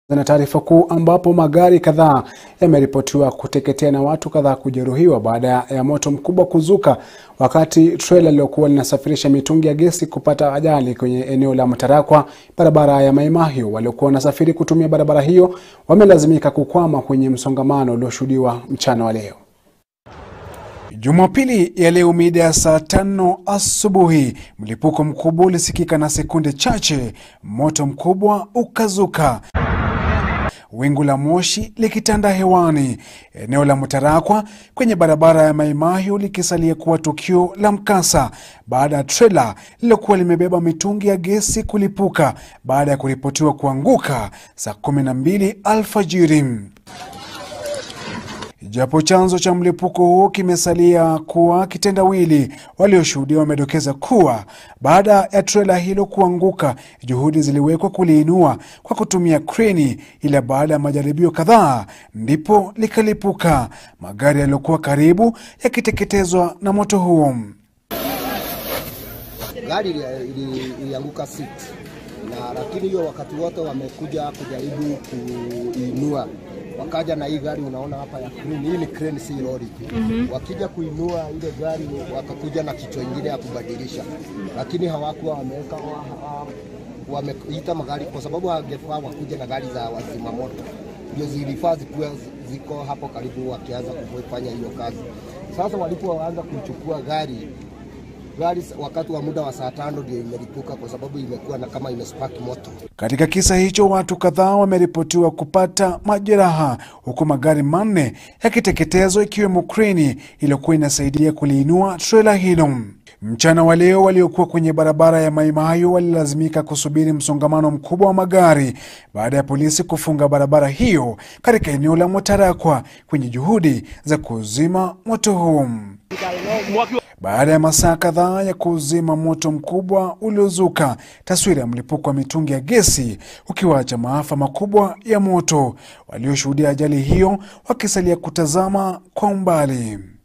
Na taarifa kuu ambapo magari kadhaa yameripotiwa kuteketea na watu kadhaa kujeruhiwa baada ya moto mkubwa kuzuka wakati trela lilokuwa linasafirisha mitungi ya gesi kupata ajali kwenye eneo la Mtarakwa, barabara ya Mai Mahiu. Waliokuwa wanasafiri kutumia barabara hiyo wamelazimika kukwama kwenye msongamano ulioshuhudiwa mchana wa leo. Jumapili ya leo mida ya saa tano asubuhi, mlipuko mkubwa ulisikika na sekunde chache moto mkubwa ukazuka wingu la moshi likitanda hewani, eneo la Mtarakwa kwenye barabara ya Mai Mahiu likisalia kuwa tukio la mkasa baada ya trela lililokuwa limebeba mitungi ya gesi kulipuka baada ya kuripotiwa kuanguka saa 12 alfajiri. Japo chanzo cha mlipuko huo kimesalia kuwa kitendawili, walioshuhudia wamedokeza kuwa baada ya trela hilo kuanguka, juhudi ziliwekwa kuliinua kwa kutumia kreni, ila baada ya majaribio kadhaa ndipo likalipuka, magari yaliyokuwa karibu yakiteketezwa na moto huo. Gari ilianguka sit na lakini hiyo wakati wote wamekuja kujaribu kuinua wakaja na hii gari unaona hapa ya crane. Hii ni crane, si lori. mm -hmm. Wakija kuinua ile gari wakakuja na kichwa ingine ya kubadilisha, lakini hawakuwa wameweka wameita magari, kwa sababu hawangefaa wakuja na gari za wazima moto, ndio zilifaa zikuwa ziko hapo karibu, wakianza kufanya hiyo kazi. Sasa walipoanza kuchukua gari gari wakati wa muda wa saa tano ndio imelipuka kwa sababu imekuwa na kama imespark moto. Katika kisa hicho watu kadhaa wameripotiwa kupata majeraha huku magari manne yakiteketezwa ikiwemo kreni iliyokuwa inasaidia kuliinua trela hilo. Mchana wa leo waliokuwa kwenye barabara ya Mai Mahiu walilazimika kusubiri msongamano mkubwa wa magari baada ya polisi kufunga barabara hiyo katika eneo la Mtarakwa kwenye juhudi za kuzima moto huo. Baada ya masaa kadhaa ya kuzima moto mkubwa uliozuka, taswira ya mlipuko wa mitungi ya gesi ukiwaacha maafa makubwa ya moto, walioshuhudia ajali hiyo wakisalia kutazama kwa umbali.